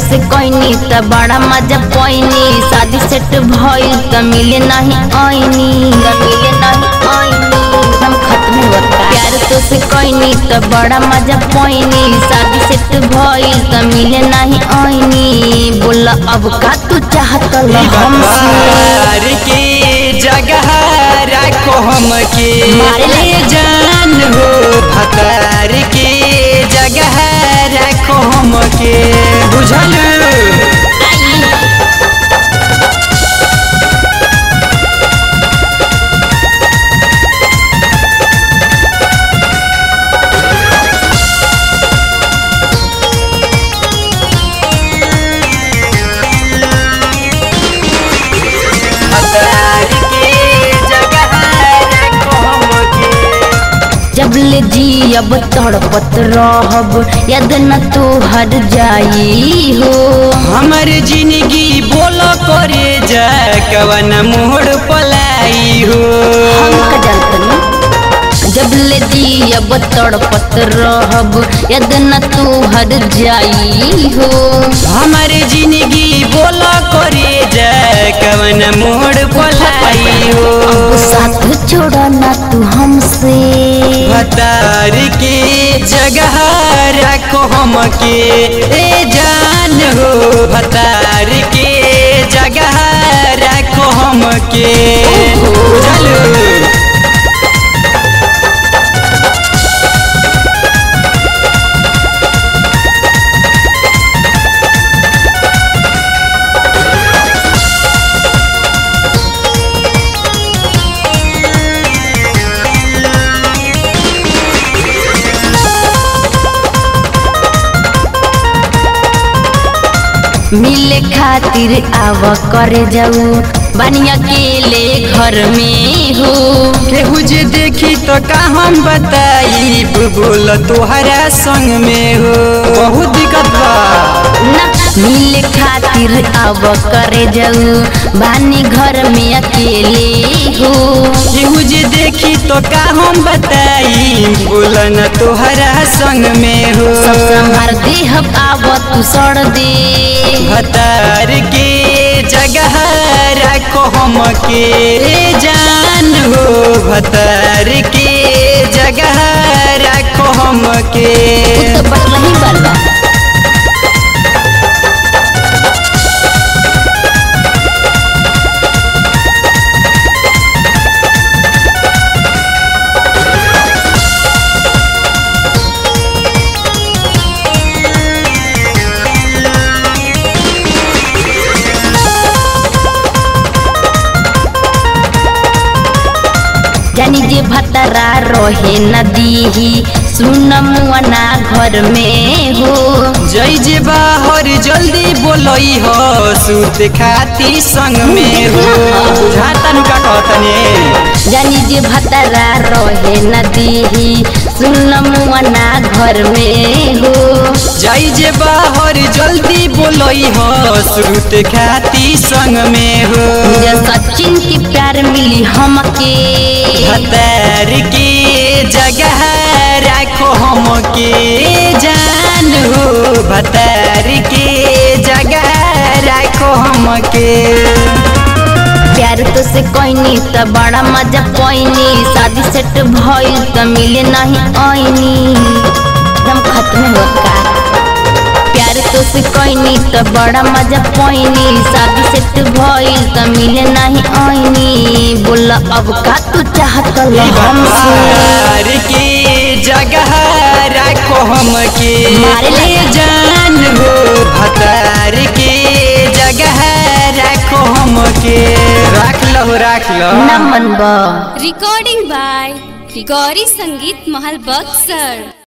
से कोईनी त बड़ा मजा पैनी शादी सेट भइल त मिले नहीं आईनी त मिले नहीं आईनी हम खत्म होता प्यार तो से कोईनी त बड़ा मजा पैनी शादी सेट भइल त मिले नहीं आईनी बोला अब का तू चाहत ल हमसे भतार के जगह राखो हमके मारे ले जान हो भतार के जगह राखो हमके बुझल भतार के जगह राखो हमके जब ले जी अब तड़पत रहब यद न तू हर जाई हो हमर जिंदगी बोल करे जा कवन मोड़ पलाई हो हम का जानतनी जब ले जी अब तड़पत रहब यद न तू हर जाई हो हमर जिंदगी बोल करे जा कवन मोड़ पलाई हो अब साथ छोड़ा ना तू हमसे भतार के जगह रखो हमके ए जान हो भतार के जगह रखो हमके चलो मिले खातिर आव करे जाऊ बनिया अकेले घर में हो केहू जे देखी तो का हम बताई बोल तोहरा संग में हो बहुत दिक्कत बा ना मिले खातिर आव करे जाऊ बानी घर में अकेले हो केहू जे देखी तो का हम बताई बोल न तोहरा संग में हो सब संभार देह आव तू सड़ दे भतार के जगह रखो हमके जान हो भतार के जगह रखो हमके उ तो बस नहीं बल्ला जानी जे भतरा रहे नदी सुन मुअना घर में हो जय जे बाहर जल्दी बोलई हो सूत खाती संग में हो बुझाता नु का कहतने जानी जे भतरा रहे नदी सुन मुअना घर में हो जय जे बाहर जल्दी बोलई हो सूत खाती संग में हो जे सचिन की प्यार मिली हमके भतार के जगह रखो हमके जान हो भतार के जगह रखो हमके प्यार तो से कोईनी त बड़ा मजा पैनी शादी सेट भइल त मिले नहीं आईनी एकदम खत्म होता प्यार तो से कोईनी त बड़ा मजा पैनी शादी सेट भइल त मिले नहीं आईनी बोला अब का तू चाहत ल हमसे भतार के जगह रखो हमके मारे ले जान हो भतार के जगह रखो हमके रख लो रख लो न मनबा recording by Grigori Sangeet Mahal Buxar